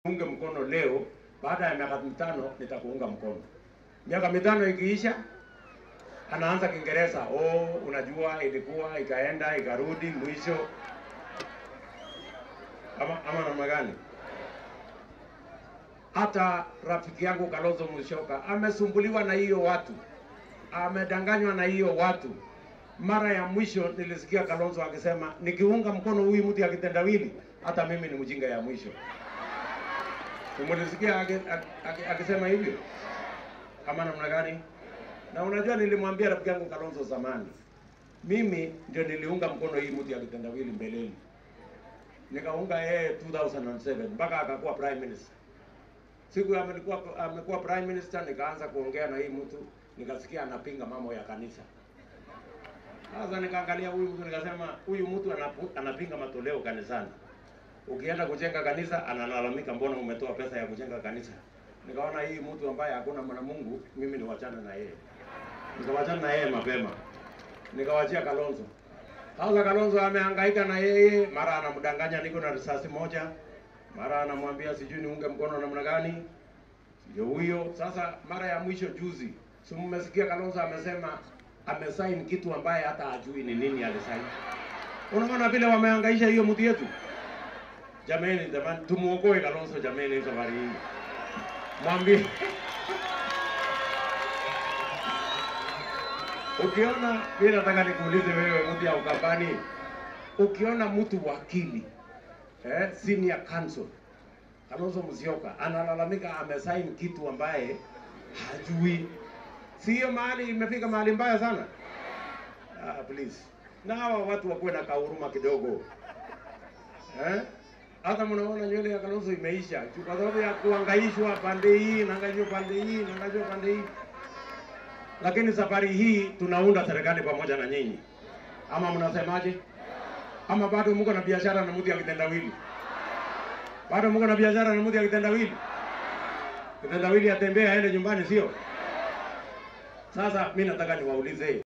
unge mkono leo, baada ya miaka mitano nitakuunga mkono. Miaka mitano ikiisha, anaanza Kiingereza, oh, unajua ilikuwa ikaenda ikarudi, mwisho ama, ama namna gani? Hata rafiki yangu Kalonzo Musyoka amesumbuliwa na hiyo watu, amedanganywa na hiyo watu. Mara ya mwisho nilisikia Kalonzo akisema nikiunga mkono huyu mtu ya kitendawili, hata mimi ni mjinga ya mwisho. Umulisikia akisema hivyo kama namna gani? Na unajua nilimwambia rafiki yangu Kalonzo zamani, mimi ndio niliunga mkono hii mtu ya kitendawili mbeleni, nikaunga yeye 2007 mpaka akakuwa prime minister. Siku amekuwa amekuwa prime minister, nikaanza kuongea na hii mtu, nikasikia anapinga mambo ya kanisa. Sasa nikaangalia huyu mtu nikasema, huyu mtu anapu, anapinga matoleo kanisani. Ukienda kujenga kanisa analalamika, mbona umetoa pesa ya kujenga kanisa? Nikaona hii mtu ambaye hakuna mwana Mungu, mimi niwachane na yeye. Nikawachana na yeye mapema, nikawachia Kalonzo. Sasa Kalonzo amehangaika na yeye, mara anamdanganya niko na risasi moja, mara anamwambia sijui niunge mkono namna gani, ndio huyo. Sasa mara ya mwisho juzi, si mmesikia Kalonzo amesema amesaini kitu ambaye hata hajui ni nini alisaini. Unaona vile wamehangaisha hiyo mtu yetu. Jameni, jamani, tumuokoe Kalonzo jameni, safari hii mwambie ukiona, mimi nataka nikuulize wewe, mtu ya Ukambani, ukiona mtu wakili eh, senior counsel Kalonzo Musyoka analalamika amesaini kitu ambaye hajui, si hiyo mahali imefika mahali mbaya sana? Ah, please, na hawa watu wakuwe na kahuruma kidogo eh? Hata mnaona nywele ya Kalonzo imeisha kwa sababu ya kuangaishwa pande hii naangaishwa pande hii naangaishwa pande hii. Lakini safari hii tunaunda serikali pamoja na nyinyi, ama mnasemaje? Ama bado mko na biashara na mtu ya kitendawili? Bado mko na biashara na mtu ya kitendawili? Kitendawili atembea aende nyumbani, sio? Sasa mimi nataka niwaulize